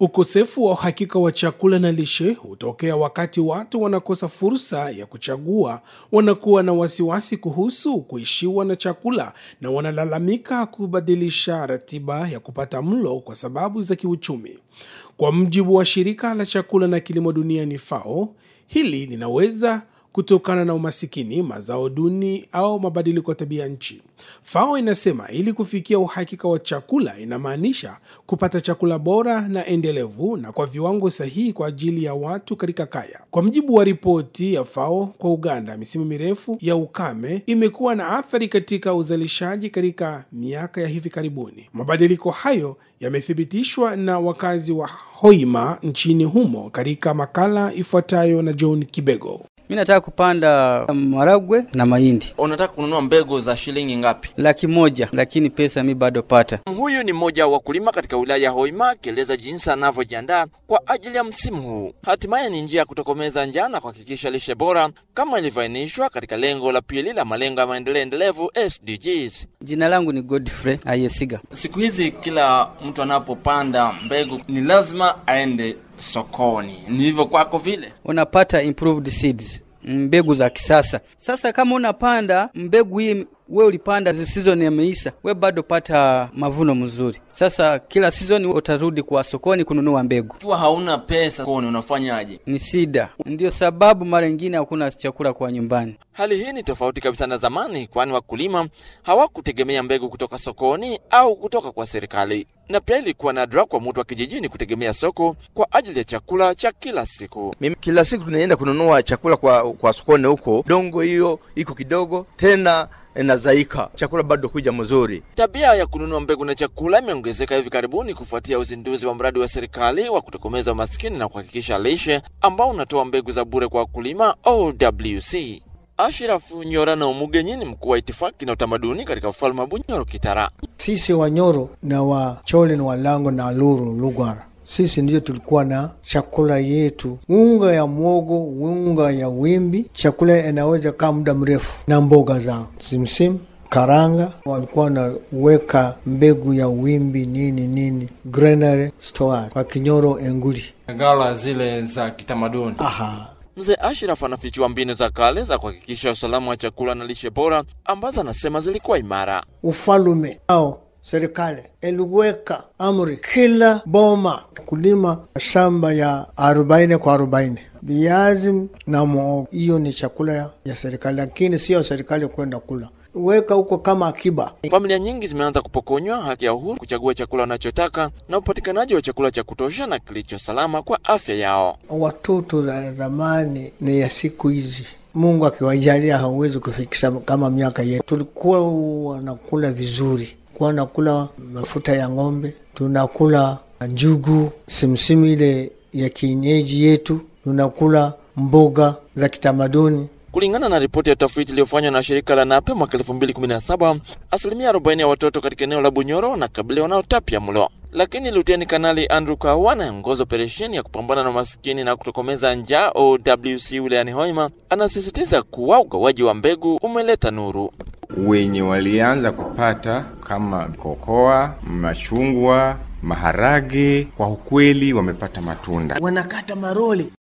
Ukosefu wa uhakika wa chakula na lishe hutokea wakati watu wanakosa fursa ya kuchagua, wanakuwa na wasiwasi kuhusu kuishiwa na chakula na wanalalamika kubadilisha ratiba ya kupata mlo kwa sababu za kiuchumi. Kwa mujibu wa shirika la chakula na kilimo duniani FAO, hili linaweza kutokana na umasikini, mazao duni au mabadiliko ya tabia nchi. FAO inasema ili kufikia uhakika wa chakula inamaanisha kupata chakula bora na endelevu na kwa viwango sahihi kwa ajili ya watu katika kaya. Kwa mujibu wa ripoti ya FAO kwa Uganda, misimu mirefu ya ukame imekuwa na athari katika uzalishaji katika miaka ya hivi karibuni. Mabadiliko hayo yamethibitishwa na wakazi wa Hoima nchini humo katika makala ifuatayo na John Kibego. Mi nataka kupanda maragwe na mahindi Unataka kununua mbegu za shilingi ngapi? laki moja, lakini pesa mi bado pata. Huyu ni mmoja wa wakulima katika wilaya ya Hoima akieleza jinsi anavyojiandaa kwa ajili ya msimu huu. Hatimaye ni njia ya kutokomeza njaa na kuhakikisha lishe bora kama ilivyoainishwa katika lengo la pili la malengo ya maendeleo endelevu SDGs. Jina langu ni Godfrey Ayesiga. Siku hizi kila mtu anapopanda mbegu ni lazima aende sokoni. Ni hivyo kwako vile? Unapata improved seeds, mbegu za kisasa. Sasa kama unapanda mbegu hii we ulipanda season imeisha, we bado pata mavuno mzuri. Sasa kila season utarudi kwa sokoni kununua mbegu, Ikiwa hauna pesa sokoni unafanyaje? ni sida. Ndio sababu mara nyingine hakuna chakula kwa nyumbani. Hali hii ni tofauti kabisa na zamani, kwani wakulima hawakutegemea mbegu kutoka sokoni au kutoka kwa serikali, na pia ilikuwa nadra kwa mtu wa kijijini kutegemea soko kwa ajili ya chakula cha kila siku. Mimi kila siku tunaenda kununua chakula kwa, kwa sokoni huko, dongo hiyo iko kidogo tena inazaika, chakula bado kuja mzuri. Tabia ya kununua mbegu na chakula imeongezeka hivi karibuni kufuatia uzinduzi wa mradi wa serikali wa kutokomeza umaskini na kuhakikisha lishe ambao unatoa mbegu za bure kwa wakulima OWC. Ashirafu Nyora na Umugenyi ni mkuu wa itifaki na utamaduni katika ufalme wa Bunyoro Kitara. Sisi Wanyoro na Wachole na Walango na Luru Lugwara, sisi ndio tulikuwa na chakula yetu, unga ya mwogo, unga ya wimbi. Chakula inaweza kaa muda mrefu, na mboga za simsim karanga. Walikuwa wanaweka mbegu ya wimbi nini nini, granary store kwa Kinyoro enguli. gala zile za kitamaduni. Aha, Mzee Ashraf anafichua mbinu za kale za kuhakikisha usalama wa chakula na lishe bora ambazo anasema zilikuwa imara. ufalume au serikali iliweka amri kila boma kulima shamba ya arobaini kwa arobaini viazi na muhogo. Hiyo ni chakula ya, ya serikali, lakini sio serikali kwenda kula, weka huko kama akiba. Familia nyingi zimeanza kupokonywa haki ya uhuru kuchagua chakula wanachotaka na upatikanaji wa chakula cha kutosha na kilicho salama kwa afya yao. Watoto za zamani ni ya siku hizi, Mungu akiwajalia hauwezi kufikisha kama miaka yetu. Tulikuwa wanakula vizuri, kuwa nakula mafuta ya ng'ombe, tunakula njugu, simsimu ile ya kienyeji yetu, tunakula mboga za kitamaduni. Kulingana na ripoti ya utafiti iliyofanywa na shirika la NAPE mwaka 2017, asilimia 40 ya watoto katika eneo la Bunyoro wanakabiliwa na utapia mlo. Lakini Luteni Kanali Andrew Kawa anayeongoza operesheni ya kupambana na umasikini na kutokomeza njaa OWC wilayani Hoima anasisitiza kuwa ugawaji wa mbegu umeleta nuru. wenye walianza kupata kama kokoa, machungwa, maharage, kwa ukweli wamepata matunda. wanakata maroli